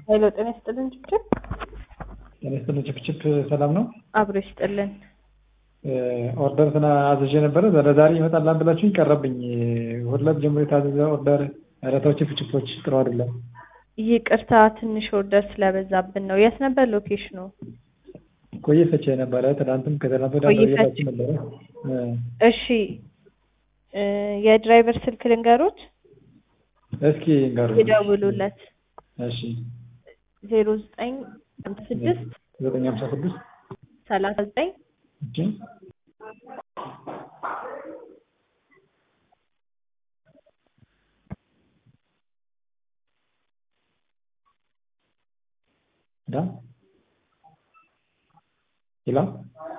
ኃይሎ ጤና ይስጥልን ጭብጭብ ጤና ይስጥልን ጭብጭብ ሰላም ነው? አብሮ ይስጥልን። ኦርደር ትና አዝዤ ነበረ ለዛሬ ይመጣል ብላችሁኝ ቀረብኝ። ሁለት ጀምሮ የታዘዘ ኦርደር ረታዎች ችፕችፖች ጥሩ አይደለም። ይቅርታ ትንሽ ኦርደር ስለበዛብን ነው። የት ነበር ሎኬሽኑ? ቆየ ፈቼ ነበረ። ትናንትም ከትናንት ወዲያ ቆየ እየታች ፈቼ። ነበረ። እሺ እ የድራይቨር ስልክ ልንገሮት እስኪ ንገሩ። ይደውሉለት እሺ ዜሮ ዘጠኝ ስድስት ዘጠኝ ሀምሳ ስድስት ሰላሳ ዘጠኝ እሺ ዳ ይላ